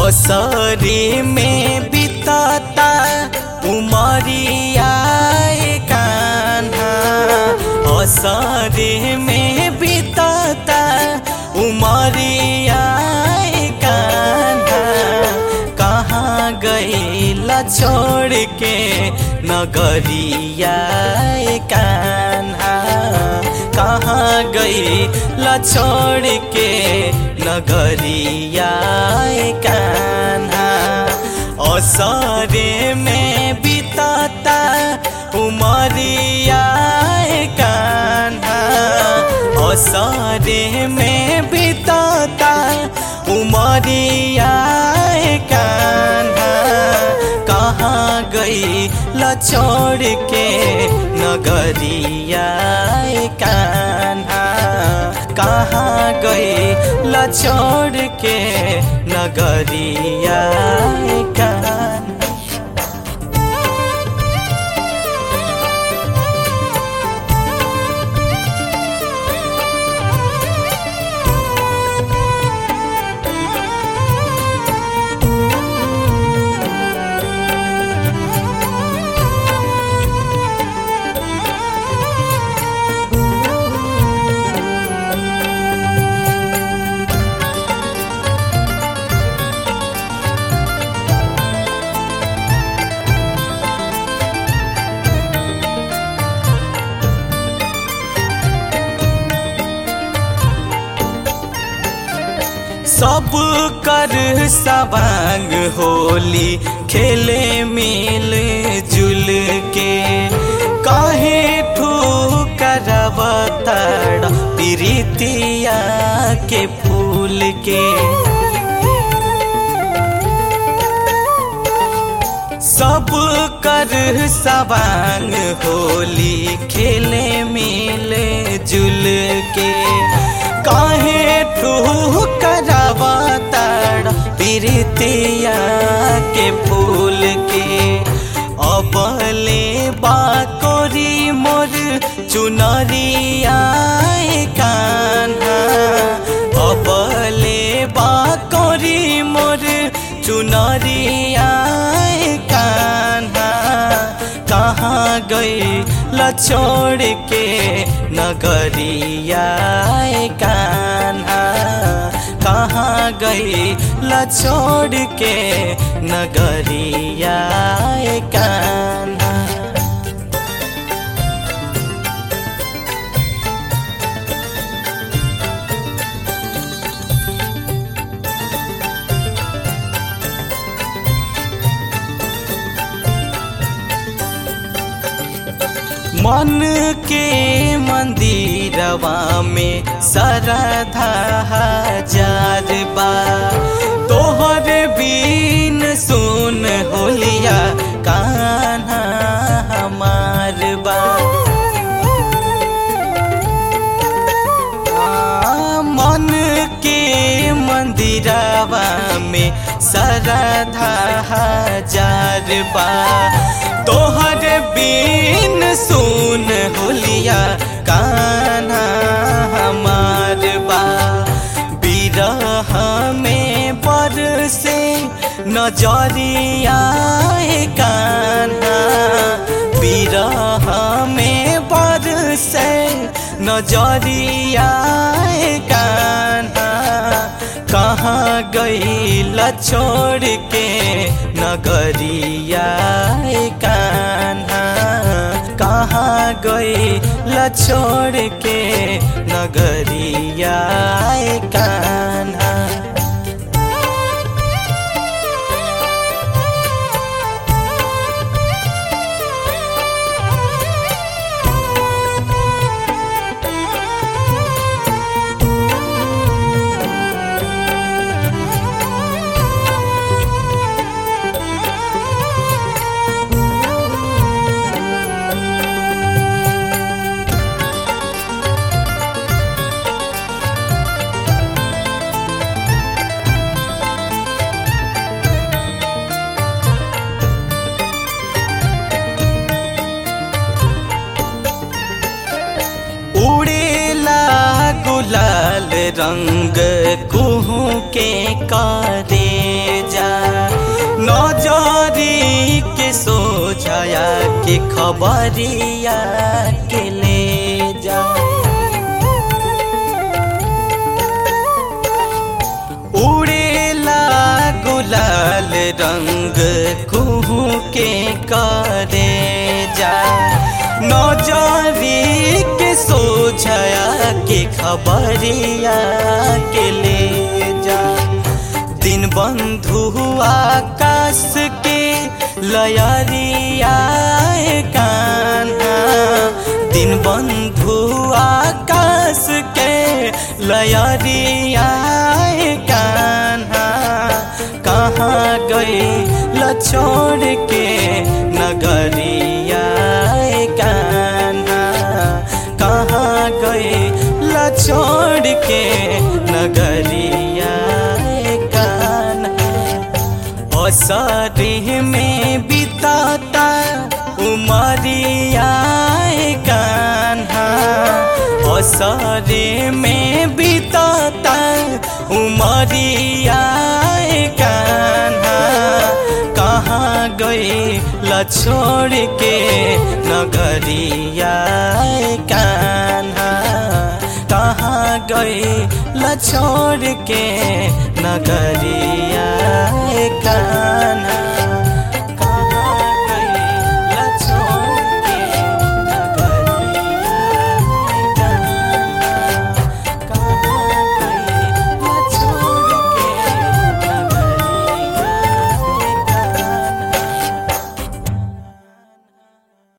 असरी में बितता उमरिया कान्हा असरी में बितता उमरिया कान्हा कहाँ गईला छोड़ के नगरिया कान्हा कहाँ गईला छोड़ के नगरिया कान्हा असरे में बितता उमरिया कान्हा असरे में बितता उमरिया कान्हा कहाँ गई ल छोड़ के नगरिया कान्हा कहाँ गई ल छोड़ के नगरिया कान्हा सब कर सवांग होली खेले मिल जुल के काहे ठुकरवतड़ प्रीतिया के फूल के सब कर सवांग होली खेले मिले जुल के काहे ठुकरवा तड़ प्रीतिया के फूल के अबले बाकोरी मोर चुनरिया कान्हा अबले बाकोरी मोर चुनरिया कान्हा कहाँ गई ल छोड़ के नगरिया कान्हा कहाँ गई ल छोड़ के नगरिया कान्हा मन के मंदिरवा में सरधा हजार बा तोहर बीन सुन होलिया कान्हा हमार बा मन के मंदिरवा में सरधा हजार बा तोहर बीन सुन होलिया कान्हा हमार बा बिरह में पर से नजरिया कान्हा बिरह में पर से नजरिया कान्हा कहाँ गई ल छोड़ के नगरिया कान्हा कहाँ गई ल छोड़ के नगरिया कान्हा लाल रंग कुहू के करे जा खबरिया के ले जा उड़ेला गुलाल रंग कुहू के करे जा नौजरी के सोझया के खबरिया के ले जा दिन बंधु आकाश के लयरिया कान्हा दिन बंधु आकाश के लयरिया कान्हा कहाँ गई लछोड़ के नगरिया कान्हा कहाँ गई लछोड़ के नगरिया कान्हा असरी में बिताता उमरिया कान्हा असरी में बिताता उमरिया कान्हा कहाँ गई लछोड़ के नगरिया कान्हा कहाँ गई लछोड़ के नगरिया कान्हा